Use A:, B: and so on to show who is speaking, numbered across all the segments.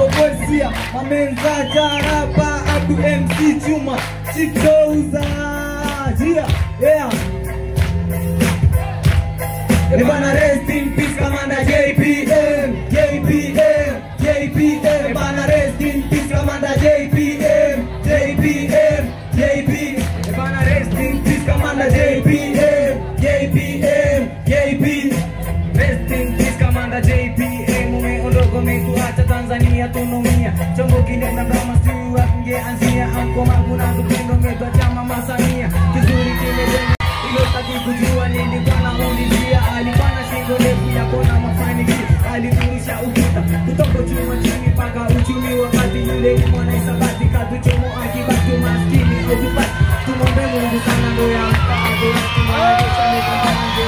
A: Triple Voice Mamenza Jarapa Abdu MC Chuma Chitouza Yeah Yeah Ebana rest in peace Commander JPM JPM JPM Ebana rest in peace Commander JPM JPM JPM Ebana rest in peace Commander JPM JPM JPM Rest in peace Commander JPM Umeondoka umetuacha Tanzania tunaumia Chombo kinaenda kama sijui wapi ingeanzia Anko mangu na tupendo umetuacha Mama Samia Kizuri kimejenga ilotaki kujua nilikuwa naulizia alikuwa na shingo ndefu ya kona mafanikio aliturusha ukuta kutoka chuma chini mpaka uchumi wakati yule ni mwana isabati katuchomo akibaki maskini ojipati tumombe mungu sana ndo ya mkago tumanisha mekaange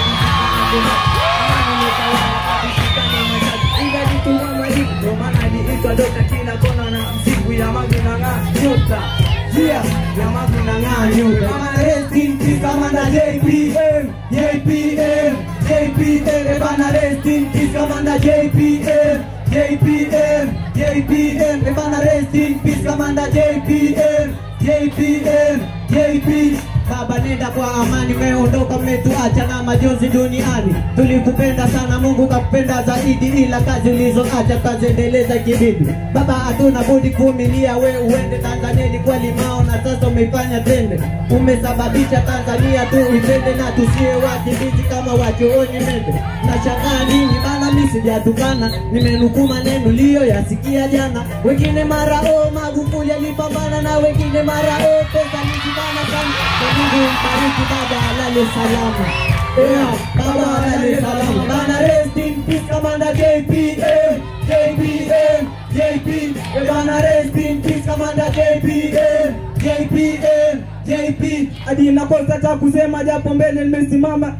A: amani metawala akishikana matatu ingajituma majibu ndo maana aliitwa dokta kila kona na msiku ya magunang'aa nyota Yeah, ya magunang'aa nyota Kama rest in peace Commander JPM JPM JPM Ebana rest in peace Commander JPM JPM JPM Ebana rest in peace Commander JPM JPM JPM Baba nenda kwa amani, meondoka mmetuacha na majonzi duniani. Tulikupenda sana, Mungu kakupenda zaidi, ila kazi ulizoacha kaziendeleza kibibi. Baba, hatuna budi kuvumilia, we uende Tanzania, ilikuwa limao na sasa umeifanya tende. Umesababisha Tanzania tu itende na tusiwe wakimbizi kama wachooni mende. Nashangaa nini bana, mimi sijatukana, nimenukuu maneno liyoyasikia jana. Wengine mara o Magufuli alipambana na wengine mara o pesa nijibana sana. Na Mungu mbariki baba, alale salama. Yeah, baba alale salama. Bana rest in peace Commander JPM, JPM, JP. Bana rest in peace Commander JPM, JPM, JP. Hadi nakosa cha kusema japo mbele nimesimama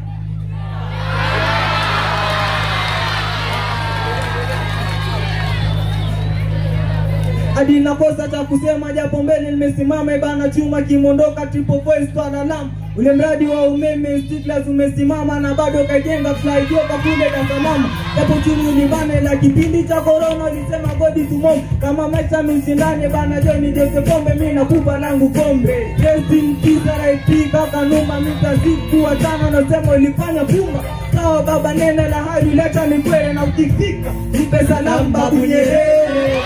A: hadi nakosa cha kusema japo mbele nimesimama bana chuma kimondoka triple voice twana lam ule mradi wa umeme Stiklas umesimama na bado kajenga flyover kule Dar es Salaam japo chumi ulibane la kipindi cha corona ulisema godi tumom kama maisha msindane bana John Jose Pombe mimi nakupa langu pombe rest in peace RIP kaka Numa mitaziku watano nasema ulifanya pumba sawa baba nene la hali leta ni kweli na ukifika nipe salamu babu Nyerere